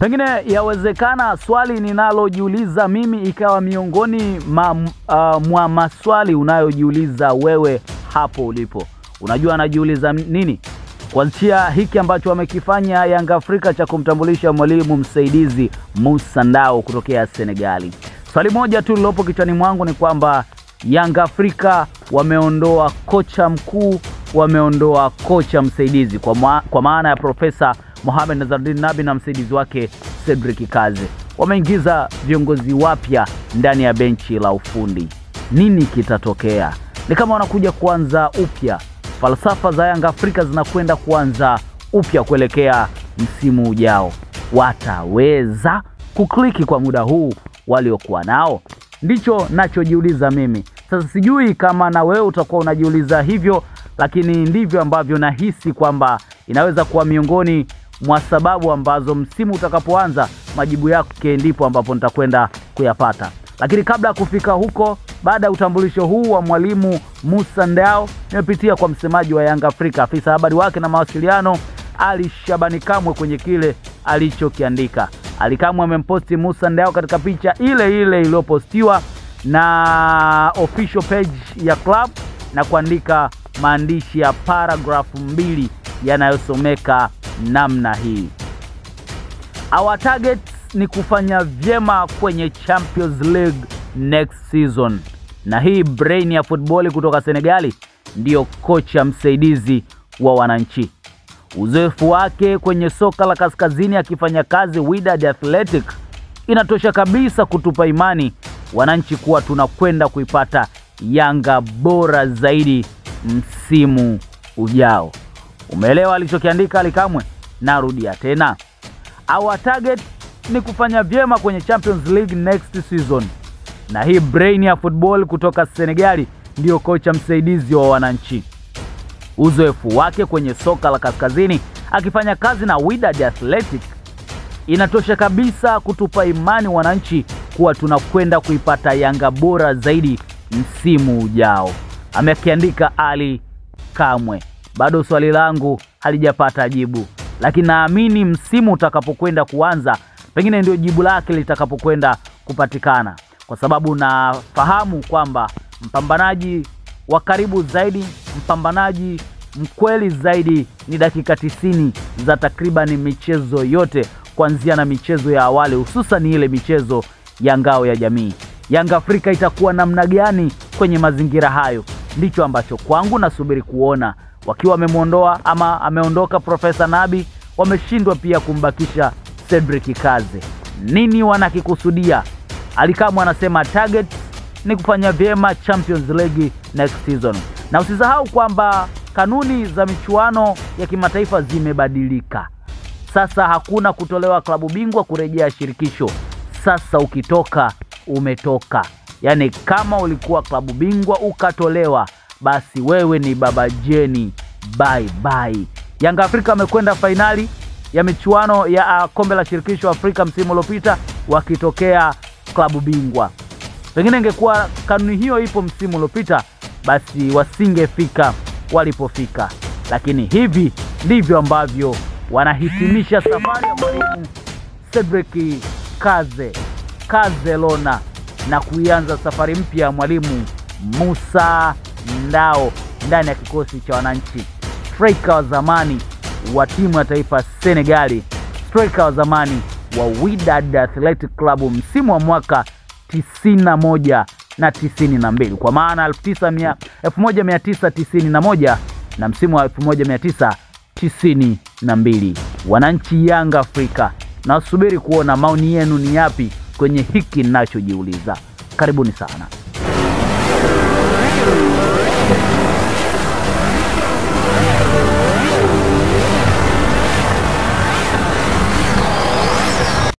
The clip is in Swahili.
Pengine yawezekana swali ninalojiuliza mimi ikawa miongoni ma, uh, mwa maswali unayojiuliza wewe hapo ulipo. Unajua anajiuliza nini? Kuanzia hiki ambacho wamekifanya Yanga Afrika cha kumtambulisha mwalimu msaidizi Musa Ndao kutokea Senegali. Swali moja tu lilopo kichwani mwangu ni kwamba Yanga Afrika wameondoa kocha mkuu, wameondoa kocha msaidizi kwa, ma kwa maana ya Profesa Mohamed Nazardin Nabi na msaidizi wake Cedric Kaze. Wameingiza viongozi wapya ndani ya benchi la ufundi. Nini kitatokea? Ni kama wanakuja kuanza upya. Falsafa za Yanga Afrika zinakwenda kuanza upya kuelekea msimu ujao. Wataweza kukliki kwa muda huu waliokuwa nao? Ndicho nachojiuliza mimi. Sasa sijui kama na wewe utakuwa unajiuliza hivyo, lakini ndivyo ambavyo nahisi kwamba inaweza kuwa miongoni mwa sababu ambazo msimu utakapoanza majibu yake ndipo ambapo nitakwenda kuyapata. Lakini kabla ya kufika huko, baada ya utambulisho huu wa mwalimu Musa Ndao, nimepitia kwa msemaji wa Yanga Afrika, afisa habari wake na mawasiliano Ali Shabani Kamwe kwenye kile alichokiandika. Ali Kamwe amemposti Musa Ndao katika picha ile ile iliyopostiwa na official page ya club na kuandika maandishi ya paragrafu mbili yanayosomeka namna hii: Our target ni kufanya vyema kwenye Champions League next season. Na hii brain ya futboli kutoka Senegali ndiyo kocha msaidizi wa wananchi. Uzoefu wake kwenye soka la kaskazini akifanya kazi Wydad Athletic inatosha kabisa kutupa imani wananchi kuwa tunakwenda kuipata Yanga bora zaidi msimu ujao. Umeelewa alichokiandika Ali Kamwe? Narudia tena, our target ni kufanya vyema kwenye Champions League next season. Na hii brain ya football kutoka Senegali ndiyo kocha msaidizi wa wananchi. Uzoefu wake kwenye soka la kaskazini akifanya kazi na Wydad Athletic inatosha kabisa kutupa imani wananchi kuwa tunakwenda kuipata Yanga bora zaidi msimu ujao, amekiandika Ali Kamwe. Bado swali langu halijapata jibu, lakini naamini msimu utakapokwenda kuanza, pengine ndio jibu lake litakapokwenda kupatikana, kwa sababu nafahamu kwamba mpambanaji wa karibu zaidi, mpambanaji mkweli zaidi ni dakika tisini za takriban michezo yote kuanzia na michezo ya awali, hususan ile michezo ya ngao ya jamii. Yanga Afrika itakuwa namna gani kwenye mazingira hayo? Ndicho ambacho kwangu nasubiri kuona. Wakiwa wamemwondoa ama ameondoka Profesa Nabi, wameshindwa pia kumbakisha Cedric Kaze. Nini wanakikusudia? Alikamwe anasema target ni kufanya vyema Champions League next season, na usisahau kwamba kanuni za michuano ya kimataifa zimebadilika. Sasa hakuna kutolewa klabu bingwa kurejea shirikisho. Sasa ukitoka umetoka, yaani kama ulikuwa klabu bingwa ukatolewa, basi wewe ni baba jeni, bye bye. Yanga Afrika amekwenda fainali ya michuano ya kombe la shirikisho Afrika msimu uliopita wakitokea klabu bingwa. Pengine ingekuwa kanuni hiyo ipo msimu uliopita, basi wasingefika walipofika, lakini hivi ndivyo ambavyo wanahitimisha safari ya mwalimu Cedric Kaze Kazelona na kuianza safari mpya ya mwalimu Musa Ndao ndani ya kikosi cha wananchi. Striker wa zamani wa timu ya taifa Senegali, striker wa zamani wa Wydad Athletic Club msimu wa mwaka 91 na 92, kwa maana 1991 na msimu wa 1992. Wananchi Yanga Afrika, nasubiri kuona maoni yenu ni yapi kwenye hiki ninachojiuliza. Karibuni sana.